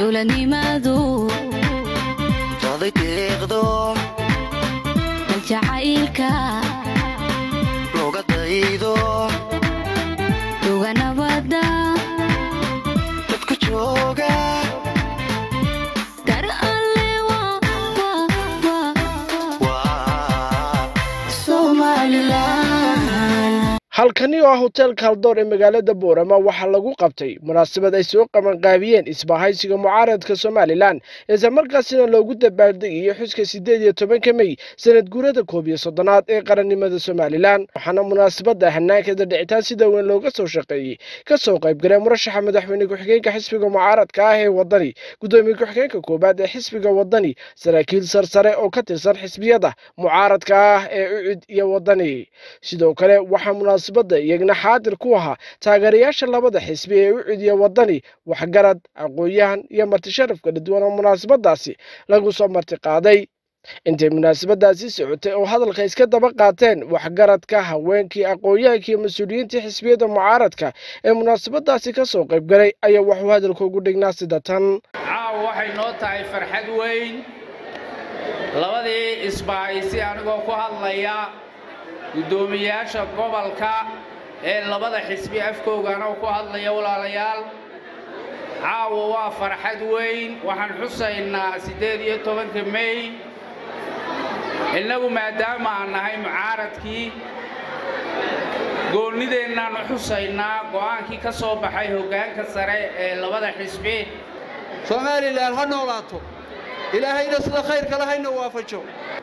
dowladnimadu raday deeqdo daljacaylka looga daydo duga nabada dadku jooga dar alle waa waa somalilan halkani oo ah hoteelka haldoor ee magaalada boorama waxaa lagu qabtay munaasabad ay soo qabanqaabiyeen isbahaysiga mucaaradka somalilan isla markaasina loogu dabaaldegayo xuska siddeed iyo tobanka mey sanad guurada koob iyo soddonaad ee qarannimada somalilan waxaana munaasabadda hanaankeeda dhicitaan sida weyn looga soo shaqeeyey ka soo qaybgalay murashaxa madaxweyne ku-xigeenka xisbiga mucaaradka ah ee waddani guddoomiye ku-xigeenka koowaad ee xisbiga waddani saraakiil sarsare oo ka tirsan xisbiyada mucaaradka ah ee ucid iyo waddani sidoo kale waxaa munaasabadda iyagna xaadir ku ahaa taageerayaasha labada xisbi ee ucid iyo waddani waxgarad aqoon-yahan iyo marti sharaf kala duwan oo munaasabadaasi lagu soo marti qaaday intay munaasabadaasi socotay oo hadalka iska daba qaateen waxgaradka haweenkii aqoon-yahankii iyo mas-uuliyiintii xisbiyada mucaaradka ee munaasabadaasi ka soo qaybgalay ayaa waxuu hadalka ugu dhignaa sida tan caawa waxay noo tahay farxad weyn labadii isbahaysi anigoo ku hadlaya guddoomiyayaasha gobolka ee labada xisbi afkoogana ku hadlaya walaalayaal caawa waa farxad weyn waxaan xusaynaa siddeed iyo tobanka mey innagu maadaama aan nahay mucaaradkii goonnideennaannu xusaynaa go'aankii ka soo baxay hoggaanka sare ee labada xisbi soomaalilan ha noolaato ilaahayna sida khayrka lahayna waafajo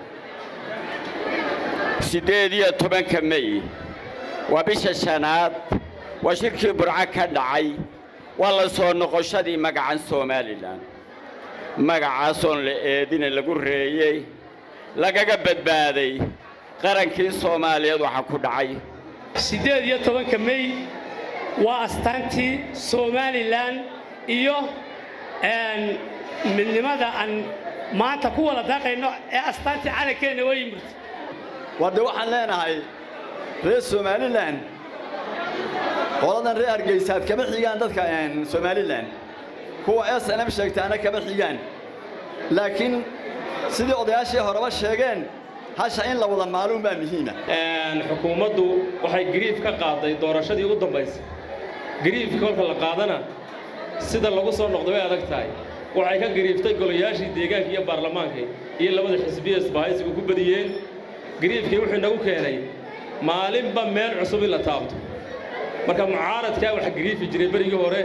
siddeed iyo tobanka mey waa bisha shanaad waa shirkii burco ka dhacay waa la soo noqoshadii magacan somalilan magacaasoon la eedina lagu reeyey lagaga badbaaday qarankii soomaaliyeed waxaa ku dhacay siddeed iyo tobanka mey waa astaantii somalilan iyo midnimada aan maanta ku wada daaqayno ee astaantii calankeenna waa yimid wadde waxaan leenahay reer somalilan qoladan reer hargeysaad kama xigaan dadka somalilan kuwa s n m sheegtaana kama xigaan laakiin sidii odayaashii horeba sheegeen hasha in la wada maaluun baa muhiima xukuumaddu waxay gariif ka qaaday doorashadii u dambaysay gariifka kolka la qaadana sida lagu soo noqdo way adag tahay waxay ka gariiftay golayaashii deegaanka iyo baarlamaanka iyo labada xisbiya isbahaysigu ku badiyeen gariifkii wuxuu inagu keenay maalinba meel cusub in la taabto marka mucaaradkaa wax gariifi jiray berigii hore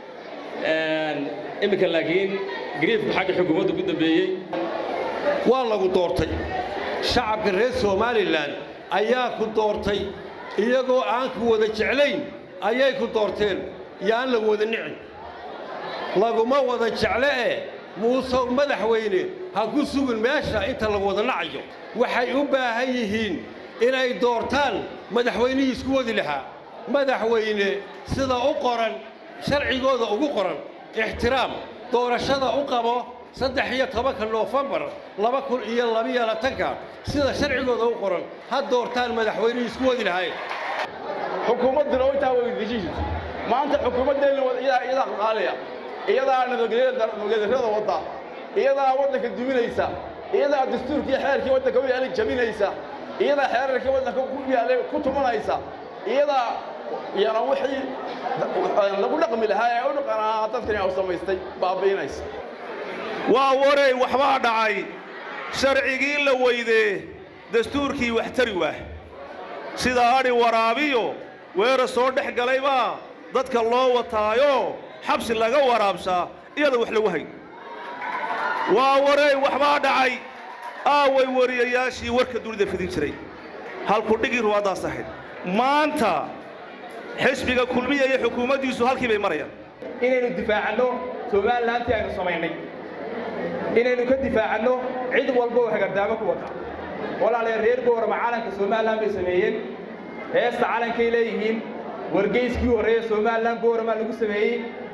iminka laakiin gariifku xagga xukuumadda ku dambeeyey waa lagu doortay shacabka reer somalilan ayaa ku doortay iyagoo aan ku wada jeclayn ayay ku doorteen iyo aan la wada nicin laguma wada jecle ee muuse madaxweyne ha ku sugin meesha inta la wada nacayo waxay u baahan yihiin inay doortaan madaxweynihii isku wadi lahaa madaxweyne sida u qoran sharcigooda ugu qoran ixtiraam doorashada u qabo saddex iyo tobanka noofembar laba kun iyo labiyo labatanka sida sharcigooda u qoran ha doortaan madaxweynihii isku wadi lahayn xukuumadduna intaa weydiishiisa maanta xukuumaddeenna iyadaa qaaliya iyadaa nabadgelyada wadda iyadaa waddanka duminaysa iyadaa dastuurkii xeerkii waddanka u yaalay jabinaysa iyadaa xeerarkii waddanka ku yaalay ku tumanaysa iyadaa yana wixii lagu dhaqmi lahaa ee u dhaqanaa dadkani u samaystay baabi'inaysa waa waray waxbaa dhacay sharcigii la weydee dastuurkii wax tari waah sida adhi waraabiyo weera soo dhex galaybaa dadka loo wataayo xabsi laga waraabsaa iyada wax lagu hayn waa waray waxbaa dhacay aaway wariyayaashii warka dunida fidin jiray halku dhigii ruwaaddaas ahayd maanta xisbiga kulmiya iyo xukuumaddiisu halkii bay marayaan inaynu difaacanno somalilantii aynu samaynay inaynu ka difaacanno cid walba oo hagardaamo ku wata walaalayaal reer boorama calanka somalilan bay sameeyeen heesta calankay leeyihiin wargeyskii horreeye somalilan boorama lagu sameeyey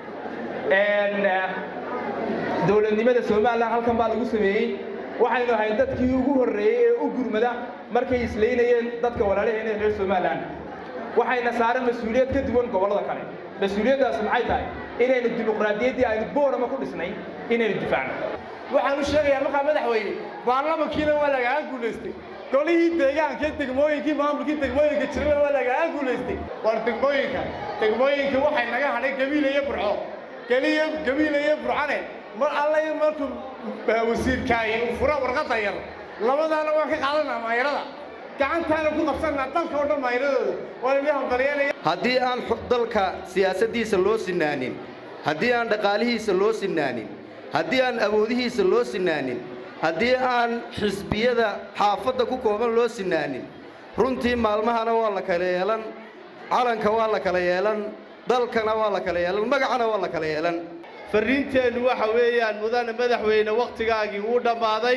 dowladnimada somalilan halkan baa lagu sameeyey waxaynu ahayn dadkii ugu horreeyey ee u gurmada markay islaynayeen dadka walaalaheena reer somalilan waxayna saaran mas-uuliyad ka duwan gobollada kale mas-uuliyaddaas maxay tahay inaynu dimuqraadiyaddii aynu boorama ku dhisnay inaynu difaacno waxaan u sheegayaa markaa madaxweyne baarlamankiina waa lagaga guulaystay golihii deegaanka degmooyinkii maamulkii degmooyinka jirana waa lagaga guulaystay war degmooyinka degmooyinka waxay naga hadhay gabiile iyo burco geliyo gabiile iyo burcane mar alla markuu wasiirkaaye uu fura warqadda yar labadaana waan ka qaadanaa maayarada gacantaana ku qabsanaa dalka oo dhan maayaradooda waa idin hambalyeelaya haddii aan dalka siyaasaddiisa loo sinaanin haddii aan dhaqaalihiisa loo sinaanin haddii aan awoodihiisa loo sinaanin haddii aan xisbiyada xaafadda ku kooban loo sinaanin runtii maalmahana waa la kala yeelan calanka waa la kala yeelan dalkana waa la kala yeelan magacana waa la kala yeelan farriinteennu waxa weeyaan mudane madaxweyne wakhtigaagii wuu dhammaaday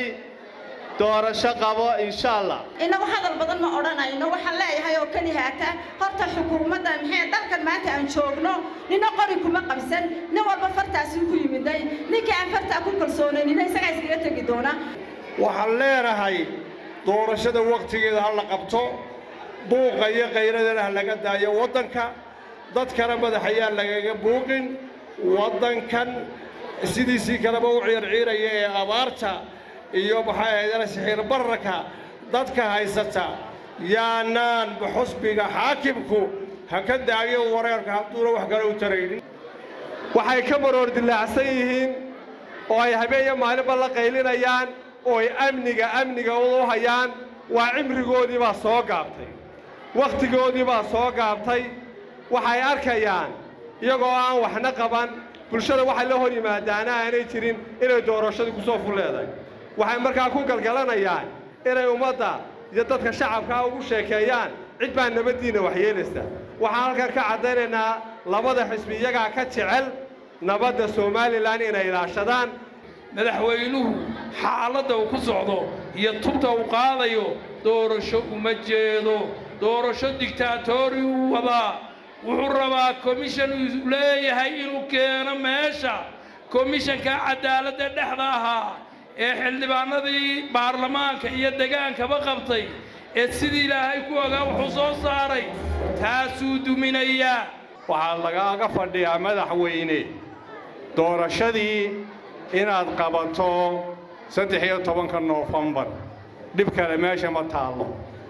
doorasho qabo insha allah innagu hadal badan ma odhanayno waxaan leeyahay oo keli haata horta xukuumadda maxay dalkan maanta aan joogno nina qori kuma qabsan nin walba fartaasii ku yimiday ninkii aan fartaa ku kalsoonanina isagaa iskaga tegi doona waxaan leenahay doorashada wakhtigeeda ha la qabto buuqa iyo qayradana ha laga daayo waddanka dadkana madax ayaan lagaga buuqin waddankan sidiisii kaleba u ciirciiraya ee abaarta iyo maxay ahaydana sixiir bararka dadka haysata yaanaan xusbiga xaakimku ha ka daayo wareerka hadduuna wax kale u taraynin waxay ka maroor dilaacsan yihiin oo ay habeenyo maalinba la qaylinayaan oo ay amniga amniga u hayaan waa cimrigoodii baa soo gaabtay wakhtigoodii baa soo gaabtay waxay arkayaan iyagoo aan waxna qaban bulshada waxay la hor yimaadaana aanay jirin inay doorashadii ku soo ful leedahay waxay markaa ku galgalanayaan inay ummadda iyo dadka shacabkaa ugu sheekeeyaan cid baa nabaddiinna waxyeelaysa waxaan halkan ka caddaynaynaa labada xisbi iyagaa ka jecel nabadda somalilan inay ilaashadaan madaxweynuhu xaaladda uu ku socdo iyo tubta uu qaadayo doorasho uma jeedo doorasho digtaatori uu wadaa wuxuu rabaa komishan uu leeyahay inuu keeno meesha komishanka cadaaladda dhexda ahaa ee xildhibaanadii baarlamaanka iyo degaankaba qabtay ee sidii ilaahay ku ogaa wuxuu soo saaray taasuu duminayaa waxaa lagaaga fadhiyaa madaxweyne doorashadii inaad qabato saddex iyo tobanka noofembar dhib kale meesha ma taallo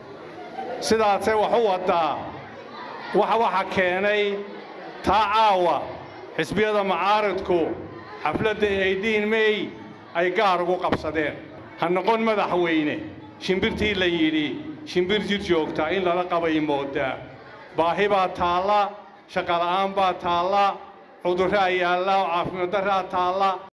sidaasee wax u waddaa wax waxa keenay taa caawa xisbiyada macaaridku xafladda eidiin mey ay gaar ugu qabsadeen ha noqon madaxweyne shimbirtii la yidhi shimbir jir joogtaa in lala qabay mooddaa baahi baa taalla shaqala'aan baa taalla cudurraa yaalla caafimaad darraa taalla